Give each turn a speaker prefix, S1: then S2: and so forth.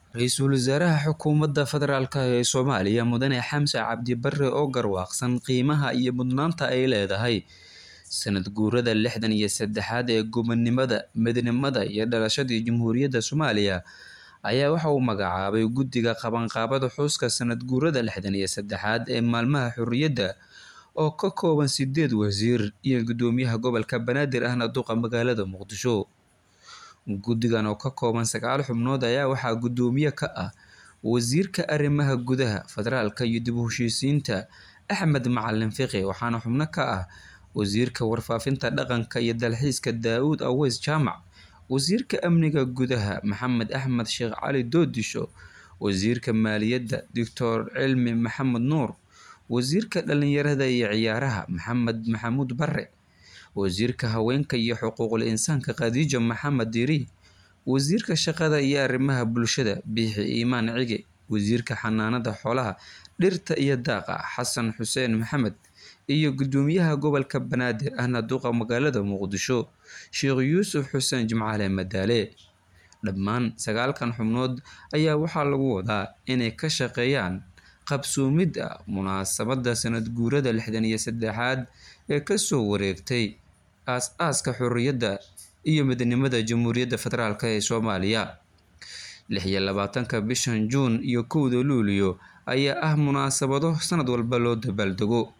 S1: Ra-iisul wasaaraha xukuumadda federaalk ee Soomaaliya Mudane Xamse Cabdi Barre oo garwaaqsan qiimaha iyo mudnaanta ay leedahay sanad guurada lixdan iyo saddexaad ee gobonimada, midnimada iyo dhalashadii Jamhuuriyadda Soomaaliya ayaa waxa uu magacaabay guddiga qabanqaabada xuska sanad guurada lixdan iyo saddexaad ee maalmaha xurriyadda oo ka kooban sideed wasiir iyo guddoomiyaha gobolka Banaadir ahna duqa magaalada Muqdisho. Guddigan oo ka kooban sagaal xubnood ayaa waxaa guddoomiye ka ah wasiirka arrimaha gudaha, federaalka iyo dib u heshiisiinta Axmed Macalin Fiqi waxaana xubno ka ah wasiirka warfaafinta dhaqanka iyo dalxiiska Daawud Aweys Jaamac, wasiirka amniga gudaha Maxamed Axmed Sheekh Cali Doodisho, wasiirka maaliyadda Doctor Cilmi Maxamed Nuur, wasiirka dhalinyarada iyo ciyaaraha Maxamed Maxamuud Barre, wasiirka haweenka iyo xuquuqul insaanka Khadiija Maxamed Diiri, wasiirka shaqada iyo arrimaha bulshada Biixi Iimaan Cige, wasiirka xanaanada xoolaha, dhirta iyo daaqa Xasan Xuseen Maxamed, iyo guddoomiyaha gobolka Banaadir ahna duqa magaalada Muqdisho Sheekh Yuusuf Xuseen Jimcaale Madaale. Dhammaan sagaalkan xubnood ayaa waxaa lagu wadaa inay ka shaqeeyaan qabsoomidda munaasabadda sanad guurada lixdan iyo saddexaad ee kasoo wareegtay aas-aaska xorriyadda iyo midnimada Jamhuuriyadda Federaalk ee Soomaaliya. lix iyo labaatanka bishan Juun iyo kowda Luulyo ayaa ah munaasabado sanad walba loo dabaaldego.